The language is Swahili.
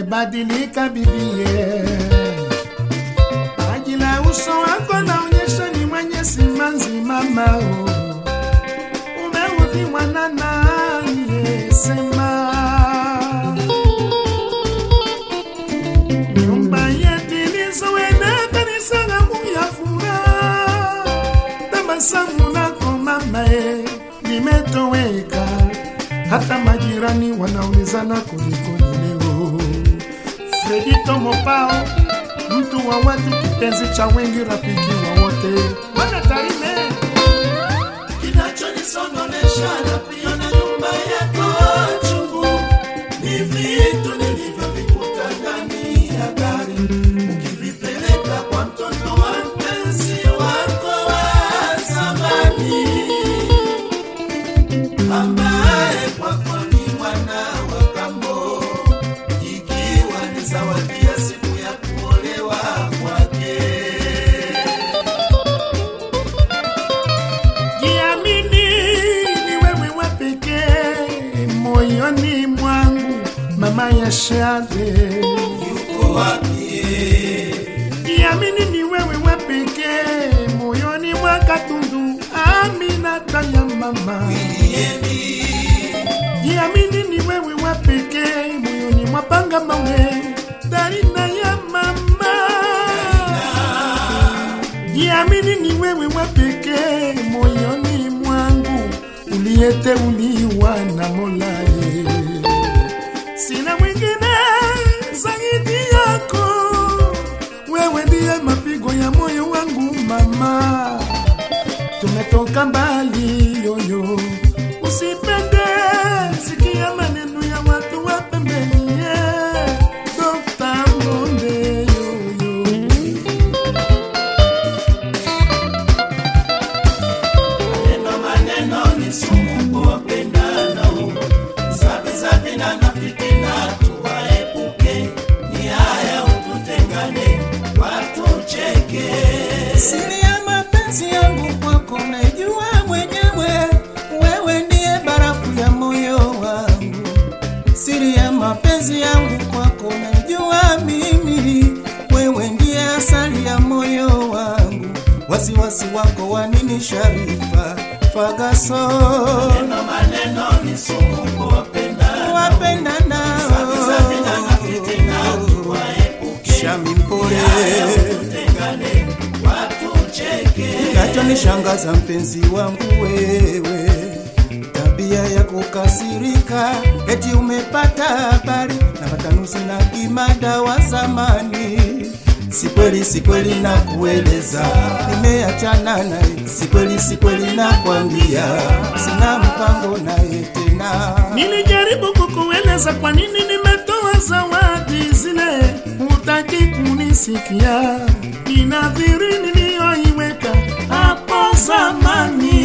umebadilika bibie, paji la uso wako naonyesha ni mwenye simanzi mama, oh. umeudhiwa na nani? Sema nyumba yetu ilizoenda kanisa langu ya furaha, tabasamu lako mama e, limetoweka. Hata majirani wanaulizana kulikoni leo. Fredi Tomopao, mtu wa watu, kipenzi cha wengi, rafiki wa wote, bwana Tarime Kinachonisondonesha na pia na nyumba yako chungu ni vitu nilivyovikuta ndani ya gari, ukivipeleka kwa mtoto wa mpenzi wako wa zamani, ambaye kwako ni mwana wa kambo, ikiwa ni zawadi ya siku ya kuolewa kwake. Jiamini, ni wewe wa pekee moyoni mwangu, mama ya Shade. Yuko wapi? Jiamini, ni wewe wa pekee moyoni mwa Katundu, Aminata ya mama. Jiamini, ni wewe wa pekee moyoni mwa Panga Mawe, Darina ya mama. Jiamini, ni wewe wa pekee moyoni mwangu, uliyeteuliwa na Mola. eh. Sina mwingine zaidi yako, wewe ndiye mapigo ya moyo wangu mama. Tumetoka mbali yoyo, usipende sikia maneno ya watu wa pembeni. eh. Dr. Monde yoyo Maneno maneno ni sumu kwa wapendanao, zabi zabi na na fitina tuwaepuke, ni haya ututengane, watucheke. Siri ya mapenzi yangu kwako naijua mwenyewe, wewe ndiye barafu ya moyo wangu. Siri ya mapenzi yangu kwako naijua mimi, wewe ndiye asali ya moyo wangu. Wasiwasi wako wa nini Sharifa Fagaso, Maneno maneno ni sumu kwa wapendanao, wapenda zabi zabi na na fitina nao tuwaepuke, Shami mpole tengane, watucheke. Kinachonishangaza mpenzi wangu wewe, tabia ya kukasirika, eti umepata habari na matanusi na kimada wa zamani. Si kweli, si kweli na kueleza, nimeachana naye. Si kweli, si kweli na kwambia, sina mpango naye tena. Nilijaribu kukueleza kwa nini nimetoa zawadi zile, hutaki kunisikia. Ninadhiri niliyoiweka hapo zamani,